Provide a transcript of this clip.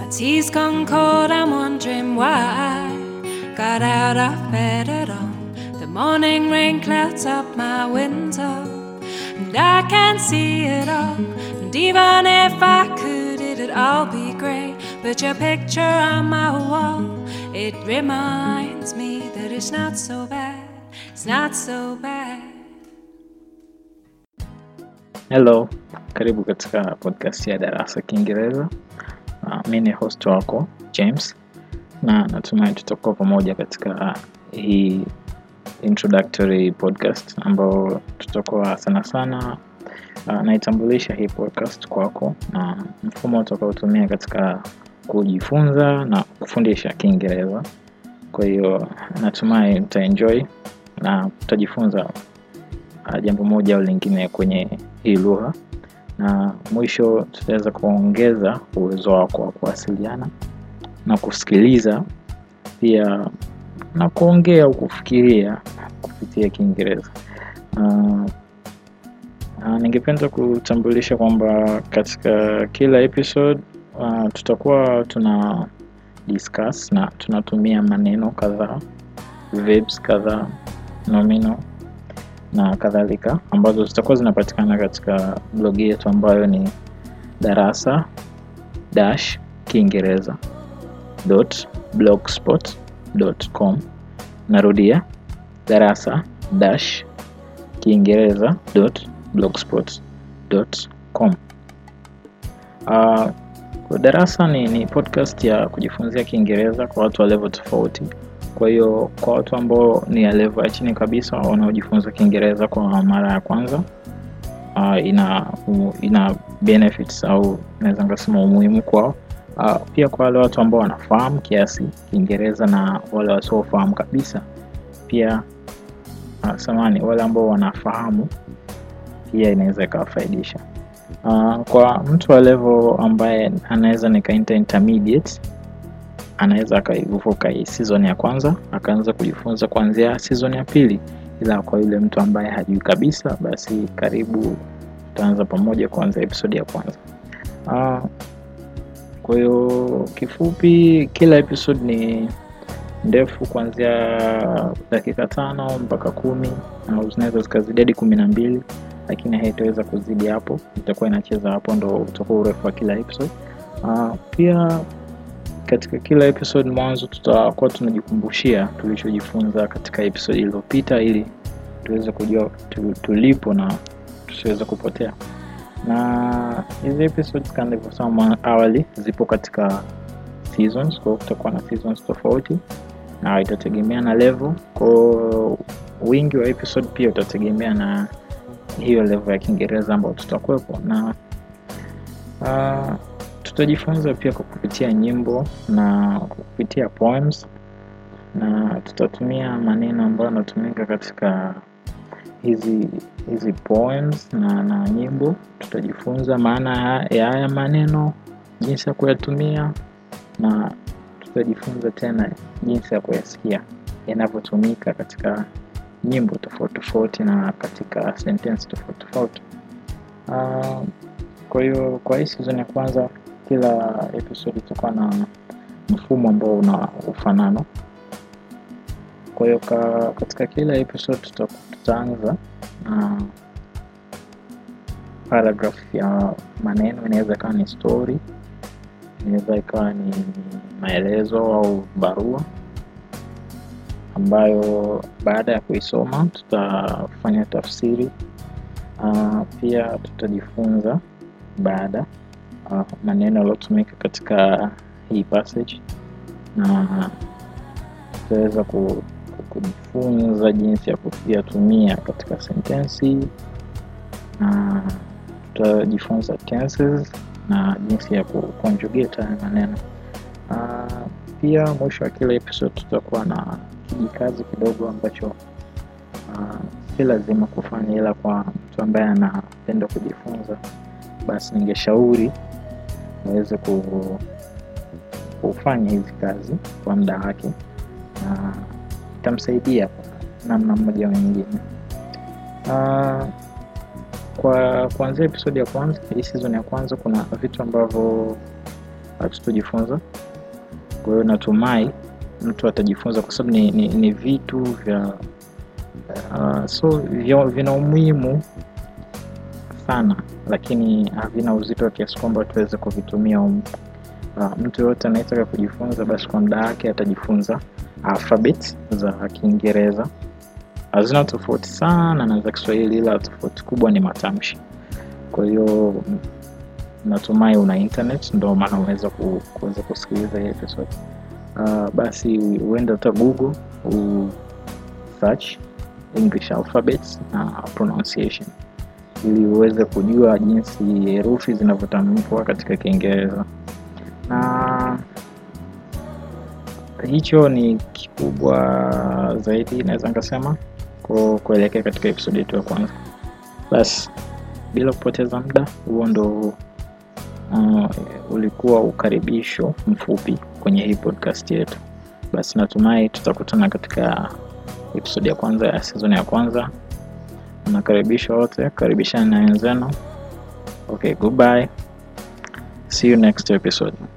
tea's gone cold, I'm wondering why. Got out of bed at all. The morning rain clouds up my window, and I can't see it all. And even if I could, it'd all be great. But your picture on my wall, it reminds me that it's not so bad. It's not so bad. Hello, karibu katika podcast ya Darasa Kiingereza. Uh, mi ni host wako James, na natumai tutakuwa pamoja katika hii introductory podcast ambao tutakuwa sana sana uh, naitambulisha hii podcast kwako na mfumo utakaotumia katika kujifunza na kufundisha Kiingereza. Kwa hiyo natumai utaenjoy na utajifunza uh, jambo moja au lingine kwenye hii lugha na mwisho tutaweza kuongeza uwezo wako wa kuwasiliana na kusikiliza pia na kuongea au kufikiria kupitia Kiingereza. Uh, uh, ningependa kutambulisha kwamba katika kila episode uh, tutakuwa tuna discuss na tunatumia maneno kadhaa, verbs kadhaa, nomino na kadhalika ambazo zitakuwa zinapatikana katika blog yetu ambayo ni darasa dash kiingereza blogspot.com narudia darasa dash kiingereza blogspot.com uh, darasa ni, ni podcast ya kujifunzia kiingereza kwa watu wa level tofauti kwa hiyo kwa watu ambao ni ya level ya chini kabisa wanaojifunza kiingereza kwa mara ya kwanza uh, ina ina benefits au naweza nikasema umuhimu kwao uh, pia kwa wale watu ambao wanafahamu kiasi kiingereza na wale wasiofahamu kabisa pia uh, samani wale ambao wanafahamu pia inaweza ikawafaidisha uh, kwa mtu wa level ambaye anaweza nikaita intermediate anaweza akaivuka hii season ya kwanza akaanza kujifunza kuanzia season ya pili ila kwa yule mtu ambaye hajui kabisa basi karibu tutaanza pamoja kuanza episode ya kwanza uh, kwa hiyo kifupi kila episode ni ndefu kuanzia dakika tano mpaka kumi au zinaweza zikazidi hadi kumi na mbili lakini haitaweza kuzidi hapo itakuwa inacheza hapo ndo utakuwa urefu wa kila episode uh, pia katika kila episode mwanzo tutakuwa tunajikumbushia tulichojifunza katika episode iliyopita ili tuweze kujua tu, tulipo na tusiweze kupotea na hizi episodes kama nilivyosema awali zipo katika seasons kwa hiyo kutakuwa na seasons tofauti na itategemea na level kwao wingi wa episode pia utategemea na hiyo level ya kiingereza ambayo tutakuwepo na uh, tutajifunza pia kwa kupitia nyimbo na kupitia poems na tutatumia maneno ambayo yanatumika katika hizi hizi poems na, na nyimbo tutajifunza maana ya haya maneno jinsi ya kuyatumia na tutajifunza tena jinsi ya kuyasikia yanavyotumika katika nyimbo tofauti tofauti na katika sentence tofauti tofauti uh, kwa hiyo kwa hii season ya kwanza kila episode itakuwa na mfumo ambao una ufanano kwa hiyo ka, katika kila episode tuta, tutaanza na paragraph ya maneno inaweza ikawa ni story inaweza ikawa ni maelezo au barua ambayo baada ya kuisoma tutafanya tafsiri uh, pia tutajifunza baada uh, maneno yaliyotumika katika hii passage na tutaweza ku, kujifunza jinsi ya kuyatumia katika sentensi na tutajifunza tenses na jinsi ya kuconjugate haya maneno uh, pia mwisho wa kila episode tutakuwa na kijikazi kidogo ambacho uh, si lazima kufanya ila kwa mtu ambaye anapenda kujifunza basi ningeshauri aweze kufanya hizi kazi kwa muda wake na itamsaidia kwa namna mmoja au nyingine uh, kwa kuanzia episodi ya kwanza hii season ya kwanza kuna vitu ambavyo hatutojifunza. Kwa hiyo natumai mtu atajifunza, kwa sababu ni, ni, ni vitu vya uh, so vya, vina umuhimu sana, lakini havina uzito wa kiasi kwamba tuweze kuvitumia um. Uh, mtu yoyote anayetaka kujifunza basi kwa muda wake atajifunza alphabet za Kiingereza. Hazina tofauti sana na za Kiswahili, ila tofauti kubwa ni matamshi. Kwa hiyo natumai una internet, ndio maana unaweza ku, kuweza kusikiliza hii episode. Uh, basi uende hata Google u search English alphabets na pronunciation ili uweze kujua jinsi herufi zinavyotamkwa katika Kiingereza na hicho ni kikubwa zaidi naweza nikasema kuelekea katika episodi yetu ya kwanza. Basi bila kupoteza muda, huo ndo uh, ulikuwa ukaribisho mfupi kwenye hii podcast yetu. Basi natumai tutakutana katika episodi ya kwanza ya sezoni ya kwanza. Nakaribisha wote, karibishani na wenzenu. Okay, goodbye. See you next episode.